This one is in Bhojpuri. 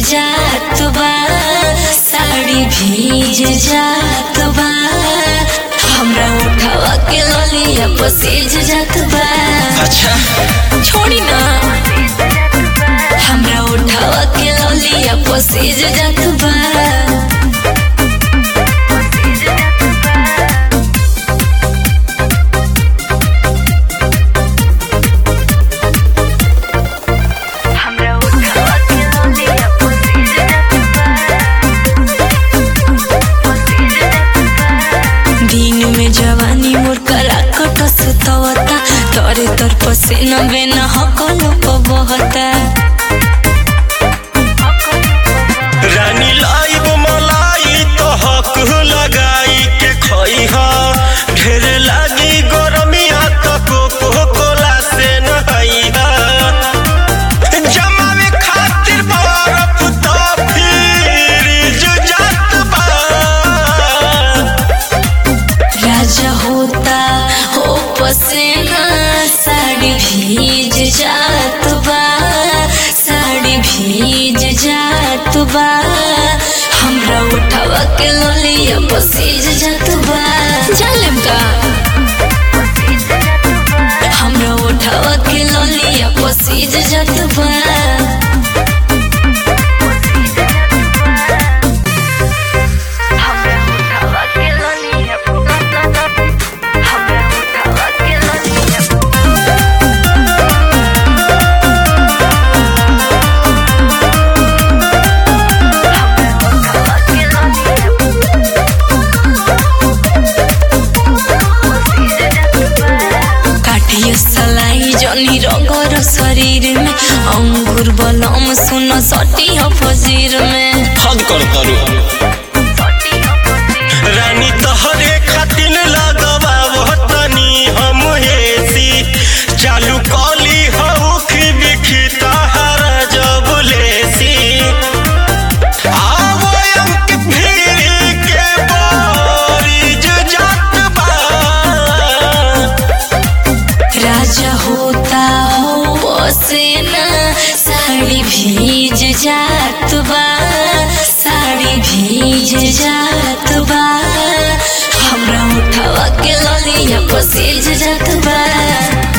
जात बा साड़ी भीज जात बा हमरा उठावा के ललिया पसेज जात बा अच्छा छोड़ी ना हमरा उठावा के ललिया पसेज जात बा हमरा उठावा के ललिया पसेज जात दिन में जवानी मोर करा कटस तवता तोरे तोर पसीना बेना हकल बहता रानी लाइब मलाई तो हक लगाई के खइहा ढेर लागी गरमिया तो कोको कोला से नहाइहा जमावे खातिर बरफ तो फ्रिज जात बा राजा होता हो पसीना साड़ी भीज जात बा साड़ी भीज जात बा हमरा उठावा के लोलिया पसीज जात बा जालेम का हमरा उठावा के लोलिया पसीज जात बा हमरा उठावा के लोलिया हमरा उठावा के लोलिया काटियो सलाई जनी रगर शरीर में अंगूर बलम सुन सटी हो फजीर में हद कर तरू रानी तोहरे खातिर लगवा तनी हम हेसी चालू कली हउख बिखी तहरा जब लेसी आवो अंक भीड़ के बोरिज जात बा राजा होता हो पसेना साड़ी भीज जात बा साड़ी भीज जात बा हमरा उठावा के ललिया पसेज जात बा